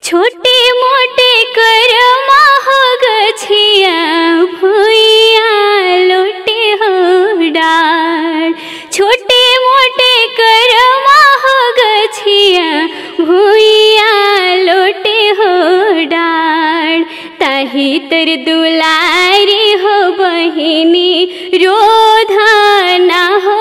छोटे मोटे कर हो गछिया भुइया लोटे हो डार छोटे मोटे कर हो गछिया भुइया लोटे हो डार ताही तर दुलारी हो बहिनी रोधाना हो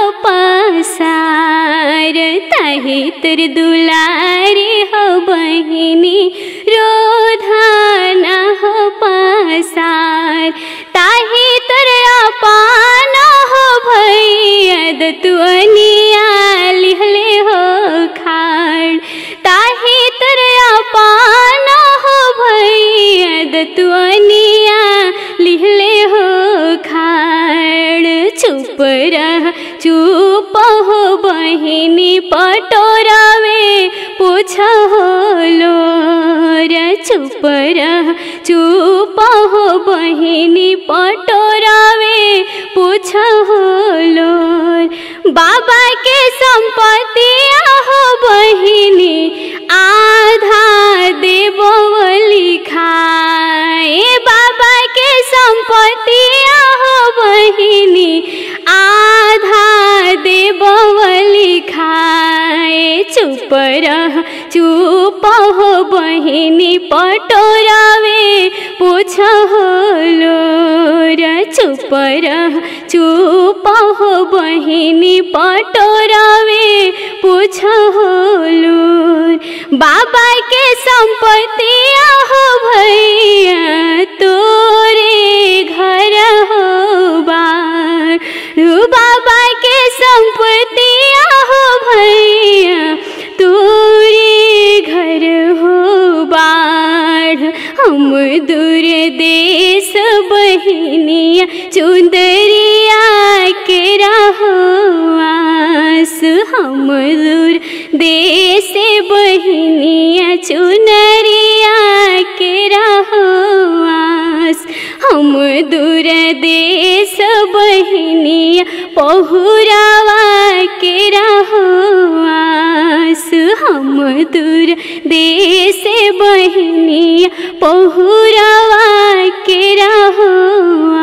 पसार ताही तर दुलारी हो बहिनी रोधाना हो पसार ताही तर अपान हो भैया दतुअनिया लिहले हो खाड़ ताही तर अपान हो भैया दतुअनिया लिहले हो खाड़ चुप रह चुप हो बहिनी पटोरावे पूछ हो लोर चुप रह चुप हो बहिनी पटोरावे पूछ हो लोर बाबा के संपत्ति हो बहिनी आधा देवो लिखाए बाबा के संपत्ति हो बहिनी आधा देवो लिखाए चुप रह चुप हो बहिनी पटोरावे पूछ हो लोर चुप रह चुप हो बहिनी पटोरावे पूछ हो लोर बाबा के संपत्ति हो भैया तोरे घर हो बार बाबा के संपत्ति हो भैया तोरे घर हो बाढ़ हम दूर देश बहिनिया चुंदरिया के रहो आस हम दूर देश बहिनिया चुनरिया के रहो आस हम दूर देश बहिनिया पहुरावा के रहो आस हम दूर देश बहिनिया पहुरावा के रहो